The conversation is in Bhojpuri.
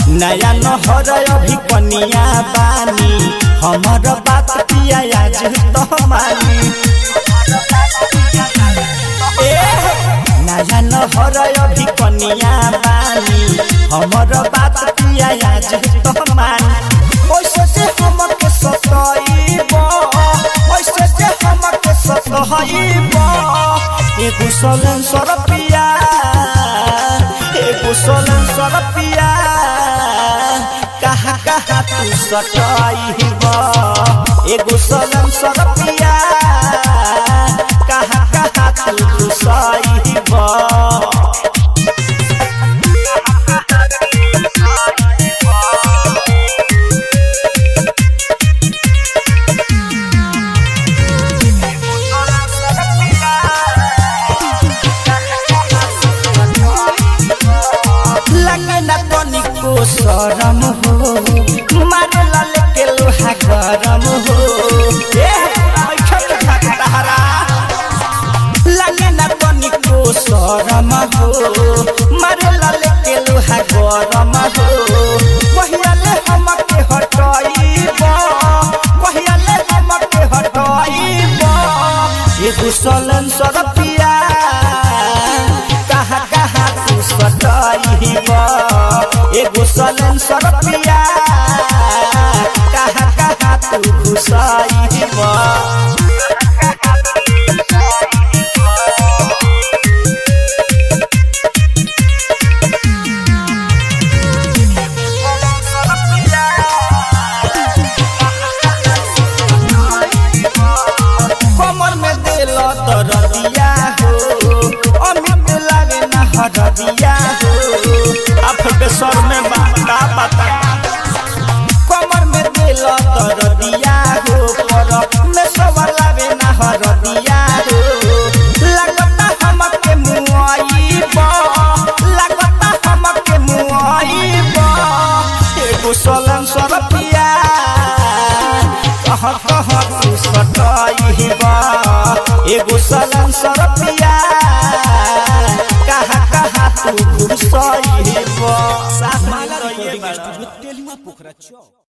नया नहर अभी कनिया बानी हमर बात पिया आज तो मानी ए, नया नहर अभी कनिया बानी हमर बात पिया आज तो मानी ओइसे जे हमके सताइब ओइसे जे हमके सताइब एगो सोलन सरपिया एगो सोलन सरपिया कहा कहा तू सटाइब एगो सोलन सरपिया कहा कहा तू सटाइब लगे न तनिको शरम हो मारे लाले के लोहा गरम हो ए, ऐठा के खतरा। लगे न तनिको शरम हो मारे लाले के लोहा गरम हो कहियाले हमके हटाइब कहियाले हमके हटाइब एगो सलन सरपिया कहा कहा तू सटाइब एगो सलन सरपिया कहा कहा तू घुसाइब कमर में दिल दरदिया हो अमित लागे न हरदिया हो आप बेसर में बाता बाता कमर में दिल दरदिया हो पर में सब लागे न हरदिया हो लगता हमके मुआइब लगता हमके मुआइब एगो सलन सरपिया कह कह तू सटाइब एगो सलन सरपिया कहा कहा तू घुसाइब साथ में माला रहिए रिकॉर्डिंग बड़ा। स्टूडियो तेलिया पोखरा चौक